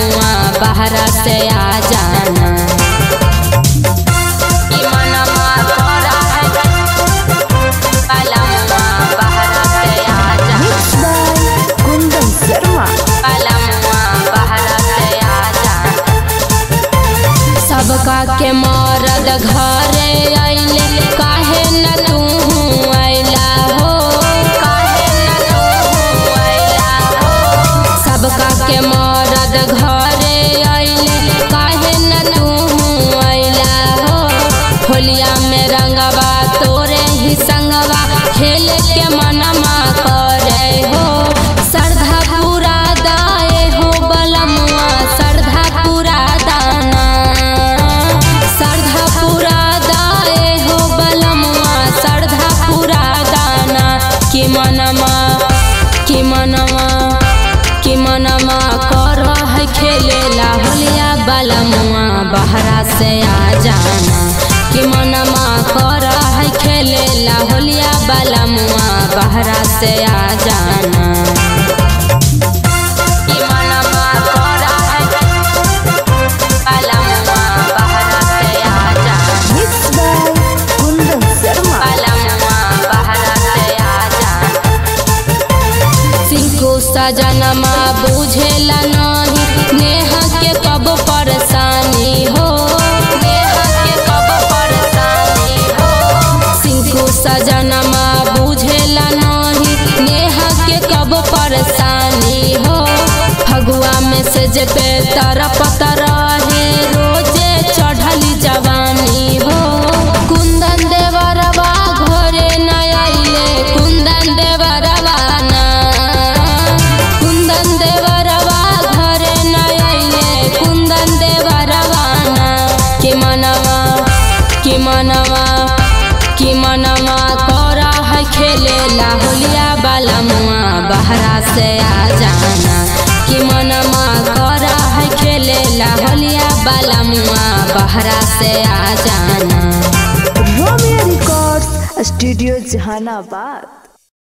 बलमुआ बहरा से आ जाना कि मनवा करा है बलमुआ बहरा से आ जाना Mixed by Kundan Sharma. बलमुआ बहरा से आ जाना सबका के मरद घरे अइले काहे न तू अइला हो काहे न तू अइला हो सबका के मरद घरे अइले काहे न तू अइला हो होलिया में रंगवा तोरे ही संगवा खेल के मनमा करे हो श्रद्धा पूरा दाए हो बलमुआ श्रद्धा पूरा दाना श्रद्धा पूरा दाए हो बलमुआ श्रद्धा पूरा दाना कि मनमा कि मनमा कि मनमा कर है खेलेला होलिया बलमुआ बहरा से आ जाना कि मनमा कर है खेलेला होलिया बलमुआ बहरा से आ जाना कि मनमा कर है बलमुआ बहरा से आ जाना Mixed by Kundan Sharma. बलमुआ बहरा से आ जाना सिंकू सजनमा बुझेला नहीं नेह के कब परेशानी हो नेह के कब परेशानी हो सिंकू सजनमा बुझेला नहीं नेह के कब परेशानी हो फगुआ में से जे पे तरपत रहे रोजे चढ़ली जवानी हो कुंदन देवरवा घरे न आइले कुंदन देवरवा ना कुंदन देवरवा घरे न आइले कुंदन देवरवा ना कि मनवा कि मनवा कि मनवा करा है खेलेला होलिया बाला मुआ बहरा से आ जाना कि मनवा करा है खेलेला होलिया बाला मुआ बहरा से आ जाना Romeo Records, Studio Jahanabad.